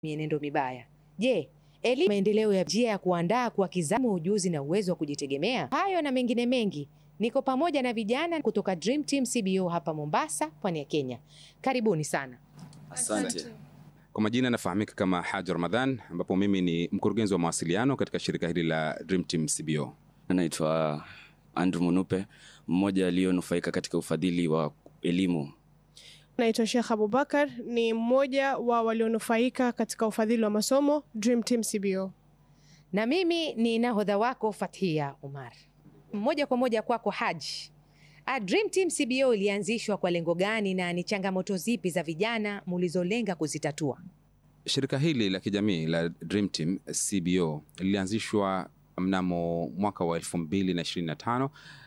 mienendo mibaya. Je, elimu maendeleo ya njia ya kuandaa kwa kizamu ujuzi na uwezo wa kujitegemea? Hayo na mengine mengi, niko pamoja na vijana kutoka Dream Team CBO hapa Mombasa, pwani ya Kenya. Karibuni sana. Asante. Kwa majina nafahamika kama Haji Ramadhan, ambapo mimi ni mkurugenzi wa mawasiliano katika shirika hili la Dream Team CBO. Naitwa Andrew Munupe, mmoja aliyonufaika katika ufadhili wa elimu. Naitwa Sheikh Abubakar, ni mmoja wa walionufaika katika ufadhili wa masomo Dream Team CBO. Na mimi ni nahodha wako Fathia Umar. Moja kwa moja kwako Haji. A Dream Team CBO ilianzishwa kwa lengo gani na ni changamoto zipi za vijana mulizolenga kuzitatua? Shirika hili la kijamii la Dream Team CBO lilianzishwa mnamo mwaka wa 2025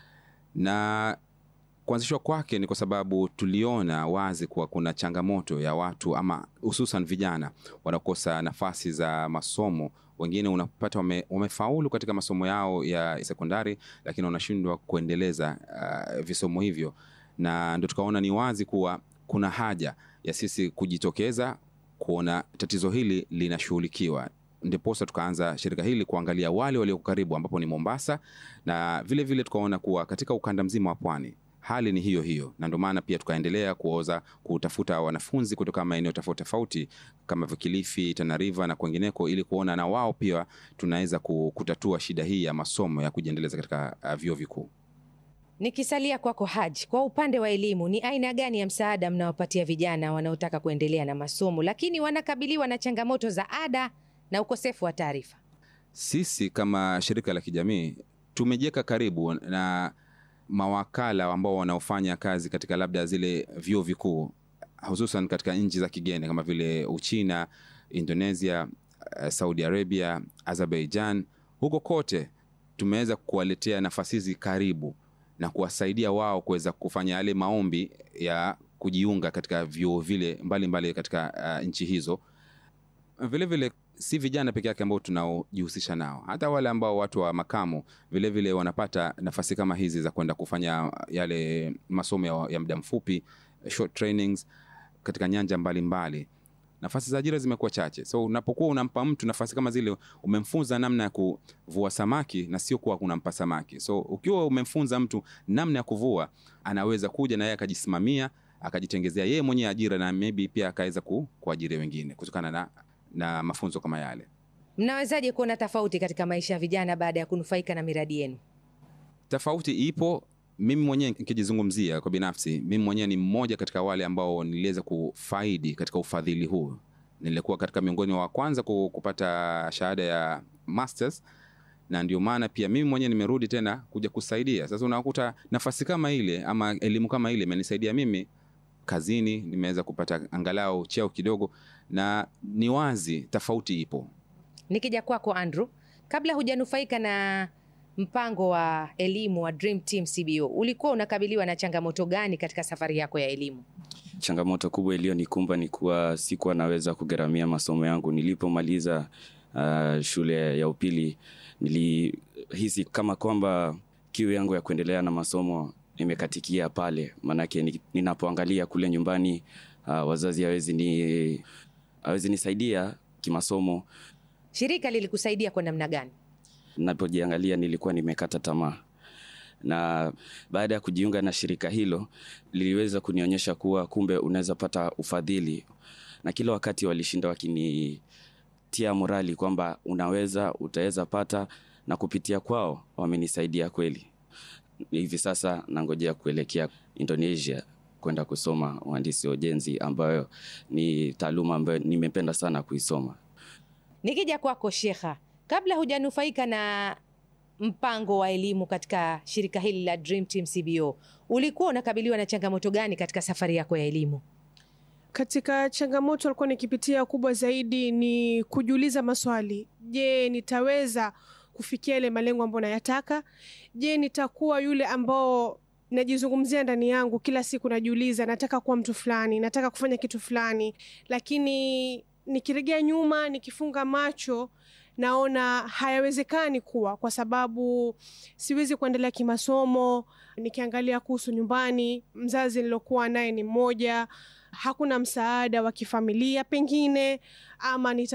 na kuanzishwa kwake ni kwa sababu tuliona wazi kuwa kuna changamoto ya watu ama hususan vijana wanaokosa nafasi za masomo. Wengine unapata wame, wamefaulu katika masomo yao ya sekondari, lakini wanashindwa kuendeleza uh, visomo hivyo, na ndio tukaona ni wazi kuwa kuna haja ya sisi kujitokeza kuona tatizo hili linashughulikiwa ndiposa tukaanza shirika hili kuangalia wale walioko karibu ambapo ni Mombasa, na vile vile tukaona kuwa katika ukanda mzima wa pwani hali ni hiyo hiyo, na ndio maana pia tukaendelea kuoza kutafuta wanafunzi kutoka maeneo tofauti tofauti kama Kilifi, Tana River na kwengineko, ili kuona na wao pia tunaweza kutatua shida hii ya masomo ya kujiendeleza katika uh, vyuo vikuu. Nikisalia kwako Haji, kwa upande wa elimu, ni aina gani ya msaada mnawapatia vijana wanaotaka kuendelea na masomo lakini wanakabiliwa na changamoto za ada na ukosefu wa taarifa? Sisi kama shirika la kijamii tumejiweka karibu na mawakala ambao wanaofanya kazi katika labda zile vyuo vikuu hususan katika nchi za kigeni kama vile Uchina, Indonesia, Saudi Arabia, Azerbaijan. Huko kote tumeweza kuwaletea nafasi hizi karibu na kuwasaidia wao kuweza kufanya yale maombi ya kujiunga katika vyuo vile mbalimbali mbali katika uh, nchi hizo. Vilevile vile, si vijana peke yake ambao tunaojihusisha nao, hata wale ambao watu wa makamo vilevile vile wanapata nafasi kama hizi za kwenda kufanya yale masomo ya, ya muda mfupi short trainings katika nyanja mbalimbali mbali. Nafasi za ajira zimekuwa chache, so unapokuwa unampa mtu nafasi kama zile, umemfunza namna ya kuvua samaki na sio kuwa unampa samaki. So ukiwa umemfunza mtu namna ya kuvua, anaweza kuja na yeye akajisimamia akajitengezea yeye mwenyewe ajira na maybe pia akaweza ku, kuajiri wengine kutokana na, na mafunzo kama yale. Mnawezaje kuona tofauti katika maisha ya vijana baada ya kunufaika na miradi yenu? Tofauti ipo. Mimi mwenyewe nikijizungumzia kwa binafsi, mimi mwenyewe ni mmoja katika wale ambao niliweza kufaidi katika ufadhili huu. Nilikuwa katika miongoni wa kwanza kupata shahada ya masters, na ndio maana pia mimi mwenyewe nimerudi tena kuja kusaidia. Sasa unakuta nafasi kama ile ama elimu kama ile imenisaidia mimi kazini, nimeweza kupata angalau cheo kidogo, na ni wazi tofauti ipo. Nikija kwako Andrew, kabla hujanufaika na mpango wa elimu wa Dream Team CBO, ulikuwa unakabiliwa na changamoto gani katika safari yako ya elimu? Changamoto kubwa iliyonikumba ni kuwa sikuwa naweza kugharamia masomo yangu. Nilipomaliza uh, shule ya upili, nilihisi kama kwamba kiu yangu ya kuendelea na masomo imekatikia pale, maanake ninapoangalia kule nyumbani uh, wazazi hawezi ni hawezi nisaidia kimasomo. Shirika lilikusaidia kwa namna gani? Napojiangalia nilikuwa nimekata tamaa, na baada ya kujiunga na shirika hilo liliweza kunionyesha kuwa kumbe unaweza pata ufadhili, na kila wakati walishinda wakinitia morali kwamba unaweza, utaweza pata, na kupitia kwao wamenisaidia kweli. Hivi sasa nangojea kuelekea Indonesia kwenda kusoma uhandisi wa ujenzi, ambayo ni taaluma ambayo nimependa sana kuisoma. Nikija kwako Shekha, kabla hujanufaika na mpango wa elimu katika shirika hili la Dream Team CBO, ulikuwa unakabiliwa na changamoto gani katika safari yako ya elimu? Katika changamoto alikuwa nikipitia kubwa zaidi ni kujiuliza maswali. Je, nitaweza kufikia ile malengo ambayo nayataka? Je, nitakuwa yule ambao najizungumzia ndani yangu kila siku, najiuliza nataka kuwa mtu fulani, nataka kufanya kitu fulani, lakini nikiregea nyuma, nikifunga macho naona hayawezekani kuwa, kwa sababu siwezi kuendelea kimasomo. Nikiangalia kuhusu nyumbani, mzazi nilokuwa naye ni mmoja, hakuna msaada wa kifamilia pengine ama nita